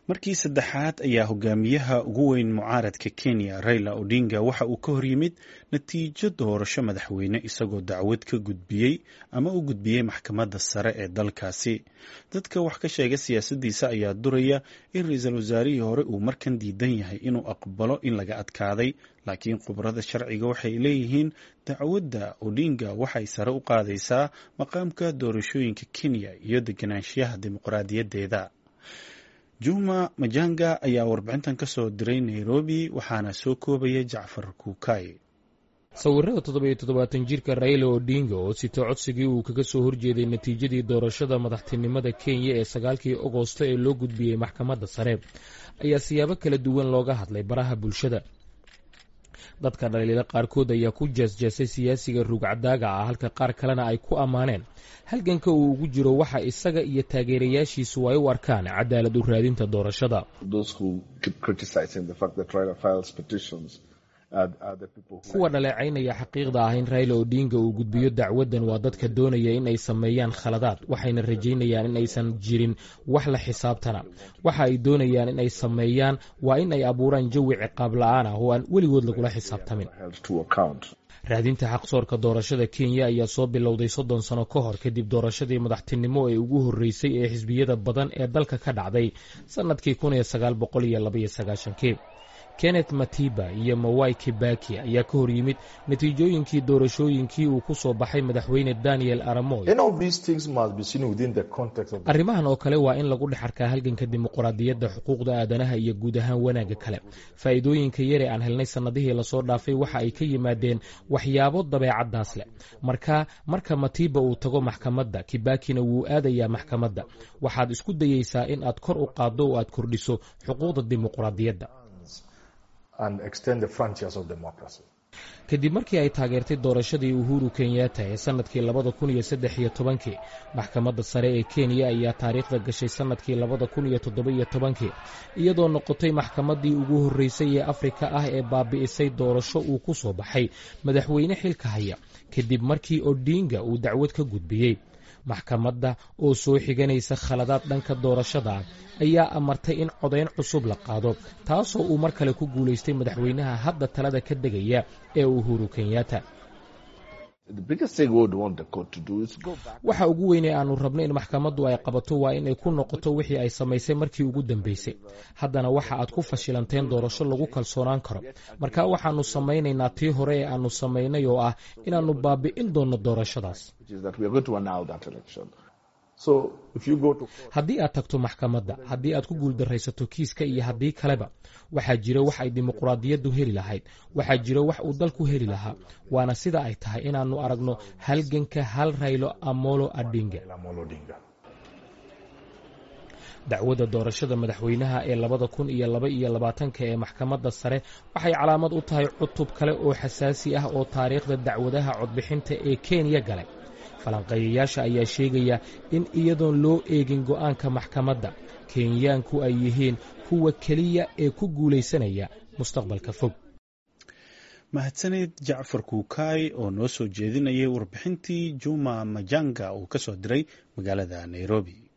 markii saddexaad ayaa hogaamiyaha ugu weyn mucaaradka kenya raila odinga waxa uu ka hor yimid natiijo doorasho madaxweyne isagoo dacwad ka gudbiyey ama u gudbiyey maxkamadda sare ee dalkaasi dadka wax ka sheega siyaasaddiisa ayaa duraya in ra-iisul wasaarihii hore uu markan diidan yahay inuu aqbalo in laga adkaaday laakiin khubarada sharciga waxay leeyihiin dacwadda odinga waxay sare u qaadaysaa maqaamka doorashooyinka kenya iyo deganaanshiyaha dimuqraadiyaddeeda juma majanga ayaa warbixintan ka soo diray nairobi waxaana soo koobaya jacfar kuukay sawirada toddobiyo toddobaatan jirka raila odinga oo sito codsigii uu kaga soo horjeeday natiijadii doorashada madaxtinimada kenya ee sagaalkii agosto ee loo gudbiyey maxkamadda sare ayaa siyaabo kala duwan looga hadlay baraha bulshada dadka dhaliila qaarkood ayaa ku jeesjeesay siyaasiga ruugcadaaga ah halka qaar kalena ay ku ammaaneen halganka uu ugu jiro waxa isaga iyo taageerayaashiisu ay u arkaan cadaalad u raadinta doorashada kuwa dhaleecaynaya xaqiiqda ah in raila odinga uu gudbiyo dacwaddan waa dadka doonaya in ay sameeyaan khaladaad waxayna rajaynayaan in aysan jirin wax la xisaabtana waxa ay doonayaan in ay sameeyaan waa in ay abuuraan jawi ciqaab la-aan ah oo aan weligood lagula xisaabtamin raadinta xaqsoorka doorashada kenya ayaa soo bilowday soddon sano ka hor kadib doorashadii madaxtinimo ee ugu horreysay ee xisbiyada badan ee dalka ka dhacday sannadkii kun iyo sagaal boqol iyo labaiyo sagaashankii kenneth matiba iyo mawai kibaki ayaa ka hor yimid natiijooyinkii doorashooyinkii uu ku soo baxay madaxweyne daniel aramoy arrimahan oo kale waa in lagu dhex arkaa halganka dimuqraadiyadda xuquuqda aadanaha iyo guud ahaan wanaagga kale faa'iidooyinka yare aan helnay sannadihii lasoo dhaafay waxa ay ka yimaadeen waxyaabo dabeecaddaas leh marka marka matiba uu tago maxkamadda kibakina wuu aadayaa maxkamadda waxaad isku dayeysaa in aad kor u qaaddo oo aad kordhiso xuquuqda dimuqraadiyadda kadib markii ay taageertay doorashadii uhuru kenyatta ee sannadkii labada kun iyo saddex iyo tobankii maxkamadda sare ee kenya ayaa taariikhda gashay sannadkii labada kun iyo toddoba-iyo tobankii iyadoo noqotay maxkamaddii ugu horreysay ee afrika ah ee baabi'isay doorasho uu ku soo baxay madaxweyne xilka haya kadib markii odinga uu dacwad ka gudbiyey maxkamadda oo soo xiganaysa khaladaad dhanka doorashada ah ayaa amartay in codayn cusub la qaado taasoo uu mar kale ku guulaystay madaxweynaha hadda talada ka degaya ee uhuru kenyatta waxa ugu weynee aanu rabno in maxkamaddu ay qabato waa in ay ku noqoto wixii ay samaysay markii ugu dambeysay haddana waxa aad ku fashilanteen doorasho lagu kalsoonaan karo marka waxaannu samaynaynaa tii hore ee aannu samaynay oo ah inaannu baabi'in doonno doorashadaas haddii aad tagto maxkamadda haddii aad ku guuldaraysato kiiska iyo haddii kaleba waxaa jira wax ay dimuqraadiyaddu heli lahayd waxaa jira wax uu dalku heli lahaa waana sida ay tahay inaannu aragno halganka hal raylo amolo adinga dacwadda doorashada madaxweynaha ee labada kun iyo laba iyo labaatanka ee maxkamadda sare waxay calaamad u tahay cutub kale oo xasaasi ah oo taariikhda dacwadaha codbixinta ee kenya galay falanqeeyayaasha ayaa sheegaya in iyadoon loo eegin go'aanka maxkamadda kenyaanku ay yihiin kuwa keliya ee ku guulaysanaya mustaqbalka fog mahadsaneed jacfar kuukaay oo noo soo jeedinayay warbixintii juma majanga uu ka soo diray magaalada nairobi